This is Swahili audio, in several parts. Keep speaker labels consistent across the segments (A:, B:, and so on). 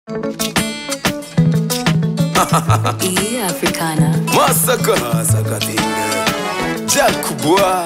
A: E Africana.
B: Masaka Masaka Jack kubwa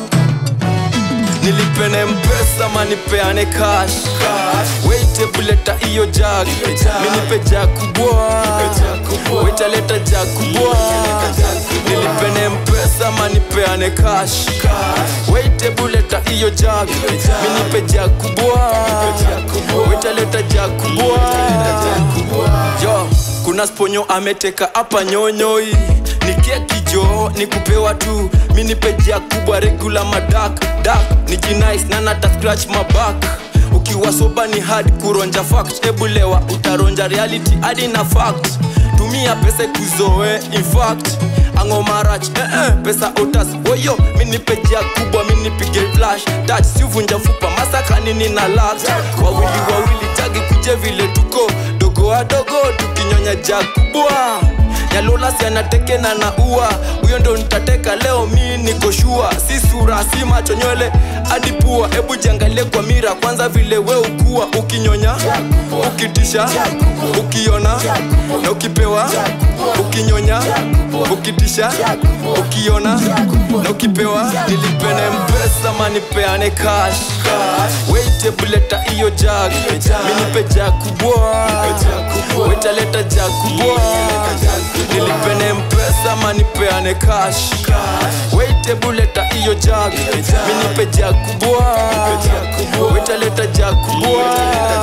B: nilipene mpesa manipeane cash weite buleta iyo jag minipe jag kubwa wetaleta jag kubwa nilipene mpesa manipeane cash weite buleta iyo jag minipe jag kubwa wetaleta jag kubwa yo kuna sponyo ameteka hapa nyonyoi ni keki jo ni kupewa tu minipeja kubwa regula madak dak ni jinais na nata scratch mabak ukiwa soba ni hard kuronja fact ebulewa utaronja reality hadi na fact tumia pesa kuzoe in fact angomarach eh, eh, pesa otas woyo minipeja kubwa minipige flash touch sivunja fupa masakanini na lak wawili wawili jagi kuje vile tuko dogo wadogo tukinyonya ja kubwa nyalolasi anatekena na ua huyo ndo nitateka leo mi niko shua si sura si macho nywele hadi pua hebu jiangalie kwa mira kwanza vile we ukua ukinyonya ukitisha ukiona na ukipewa ukinyonya ukitisha ukiona na ukipewa nilipene mpesa manipeane cash weite buleta iyo jag minipe jag kubwa wetaleta jag kubwa nilipene mpesa manipeane cash weite buleta iyo jag minipe jag kubwa wetaleta jag kubwa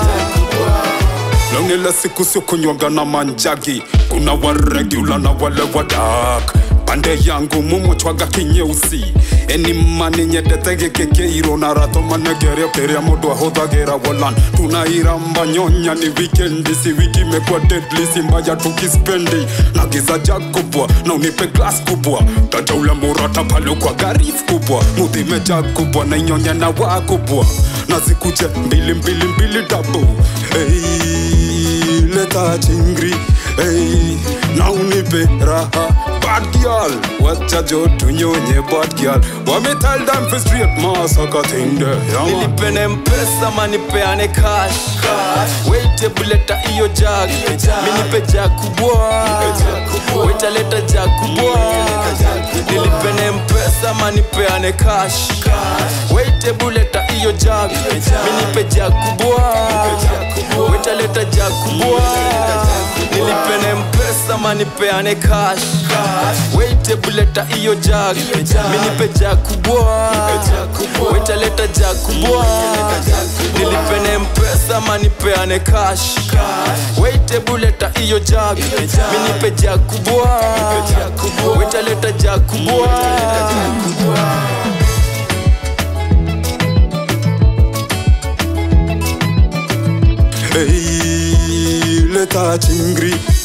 C: Leo ile siku sio kunywaga na manjagi, kuna waregula na wale wadak pande yangu mumwechwaga kinyeusi eni mani nyendete giki kiiro na rato manegeria kiria mundu ahuthagira wolan tunairamba nyonya ni wikendi si wiki imekuwa deadly si mbaya tukispendi na giza jag kubwa na unipe glass kubwa taja ule murata pale kwa garif kubwa muthime jag kubwa na inyonya na wa kubwa na zikuje mbili mbili mbili dabu hey, leta chingri hey, na unipe raha bad girl wacha jo tunyonye bad girl wame tell them for straight masaka thing there yeah, man.
B: nilipene mpesa manipeane cash weite buleta iyo jag minipe jag kubwa wetaleta jag kubwa nilipene mpesa manipeane cash weite buleta iyo jag minipe jag kubwa wetaleta jag kubwa nilipene mpesa manipeane cash weite buleta iyo jag minipe jag kubwa wetaleta jag kubwa nilipene mpesa manipeane cash weite buleta iyo jag minipe jag kubwa wetaleta jag kubwa
C: hey, leta chingri